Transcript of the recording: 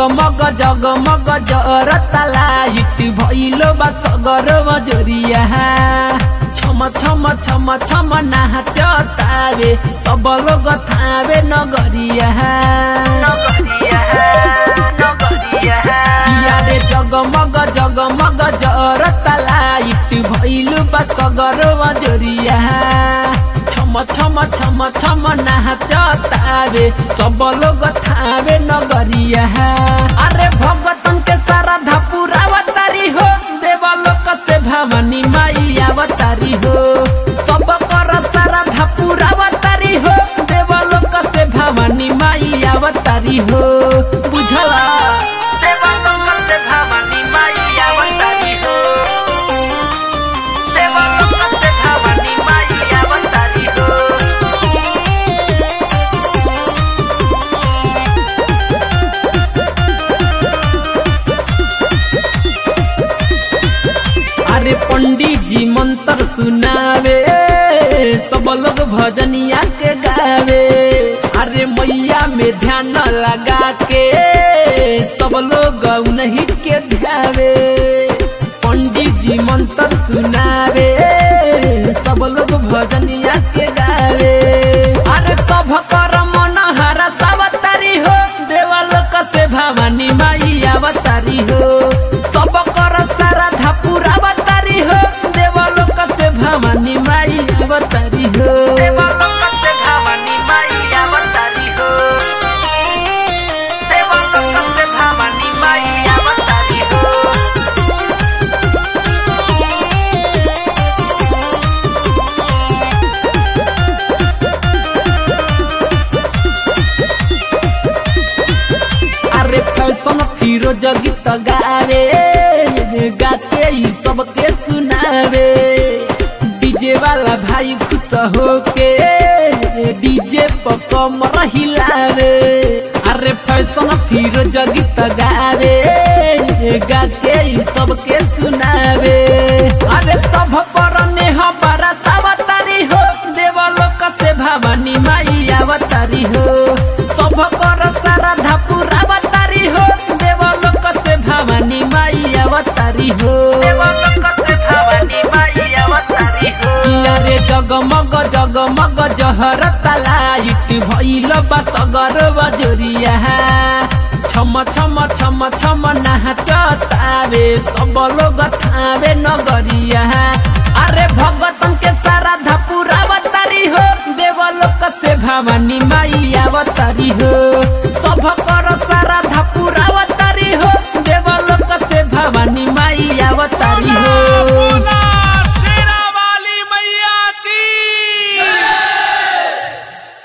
जगमग जगमग जरता लाइट भइलो बा सगर बजरिया छम छम छम छम नाचतावे सब लोग थावे नगरिया पिया रे जगमग जगमग जरता लाइट भइलो बा सगर बजरिया छम छम छम छम नाचतावे सब लोग थावे नगरिया अरे भगतन के सारा धपुरावतारी हो देवलोक से भवानी माई अवतारी हो सब कर सारा धपुरावतारी हो देवलोक से भवानी माई अवतारी हो बुझला देवलोक से भवानी माई अवतारी हो देवलोक से भवानी माई अवतारी हो अरे पंडित जी मंत्र सुनावे सब लोग भजनिया के गावे अरे मैया में ध्यान लगा के सब लोग उन्हीं के ध्यावे पंडित जी मंत्र सुनावे सब लोग भजनिया के गावे अरे सब कर मन हरा सावतारी हो देवलोक से भवानी माई अवतारी हो सब कर सारा धापुर अवतारी हो देवलोक से भवानी माई अवतारी हो देवलोक से भवानी माई अवतारी हो देवलोक से भवानी माई अवतारी हो अरे फैशन फिरोज गीत गावे गाके ही सबके सुनावे डीजे वाला भाई खुश होके डीजे पर कमर हिलावे अरे फैशन फिरोज गीत गावे गाके ही सबके सुनावे अरे सब पर नेह बड़ा सावतारी हो देवलोक से भवानी माई अवतारी हो सब कर सारा धापुर अवतारी हो देवलोक से भवानी माई अवतारी हो देवलोक से भवानी माई अवतारी हो अरे जगमग जगमग जहरता लाइट भइल बा सगर बजरिया छम छम छम छम नाचतावे सब लोग थावे नगरिया अरे भगतन के सारा धापुर अवतारी हो देवलोक से भवानी माई अवतारी हो सब कर